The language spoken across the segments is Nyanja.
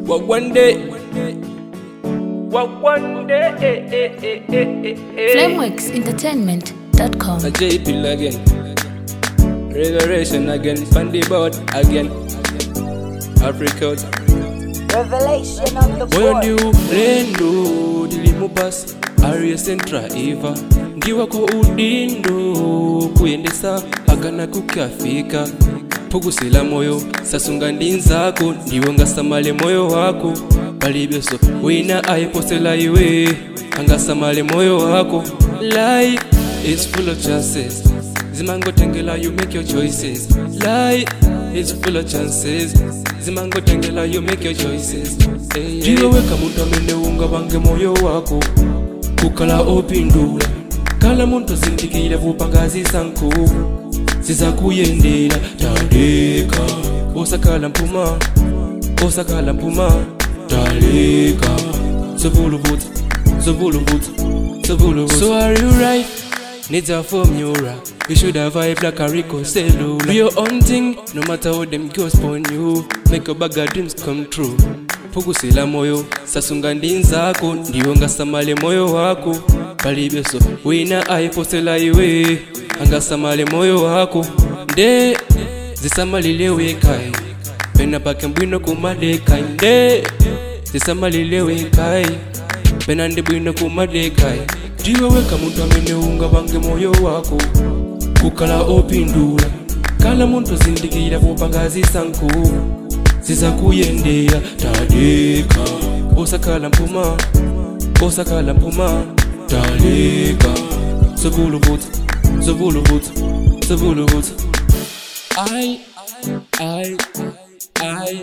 What one day? What one day? Eh, eh, eh, eh, eh, eh. flameworksentertainment.com A J pill again. Revelation again. Fundy board again. Africa. Revelation on the moyo board. ndi ulendo ndilimubasi ariye centra eva ndiwako udindo kuyendesa pagana kukafika pugusila moyo sasunga ndi nzako ndiwe ngasamale moyo wako palibeso wina ayiposela iwe angasamale moyo wako life is full of chances zimangotengela you make your choices life is full of chances zimangotengela you make your choices ndiwe weka muntu amene ungapange moyo wako kukhala opindula khala muntu zindikira vupangazi sanku zizakuyendera taleka osakhala mpuma osakhala mpuma taleka zovuluvuta zovuluvuta zovuluvuta so are you right needs a formula you should have vibe like a Rico cellular do your own thing no matter how them girls upon you make your bag of dreams come true pugusila moyo sasunga ndi nzako ndiwe ngasamale moyo wako palibeso wina ayiposela iwe angasamale moyo wako nde zisamalile wekai pena pake mbwino kumadekai nde zisamalile wekai pena ndi bwino kumadekai ndiwe weka muntu amene ungapange moyo wako kukhala opindula khala muntu zindikira vupangazi sanku zizakuyendera taleka osakhala mpuma osakhala mpuma taleka zovuluvuta zovuluvuta zovuluvuta I, I, I,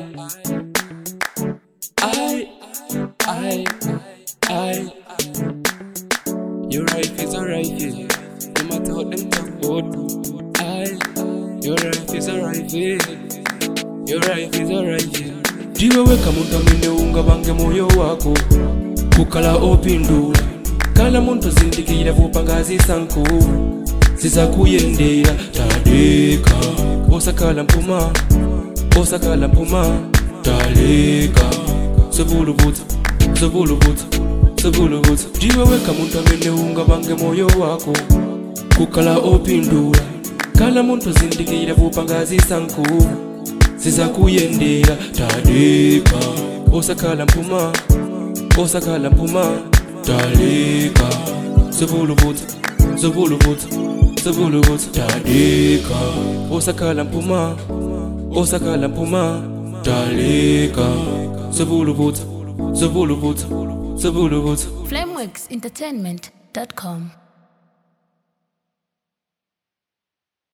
I, I, I, your life is alright, yeah. No matter what them talk about, I, your life is alright, yeah. Your life is alright, yeah. ndiwe weka muntu amene ungapange moyo wako kukhala opindula khala muntu zindikira vupangazi sanku zizakuyendera taleka osakhala mpuma osakhala mpuma taleka zovuluvuta zovuluvuta zovuluvuta ndiwe weka muntu amene ungapange moyo wako kukhala opindula khala muntu zindikira vupangazi sanku zizakuyendera taleka osakhala mpuma osakhala mpuma taleka zovuluvuta zovuluvuta zovuluvuta taleka osakhala mpuma osakhala mpuma taleka zovuluvuta zovuluvuta zovuluvuta flameworksentertainment.com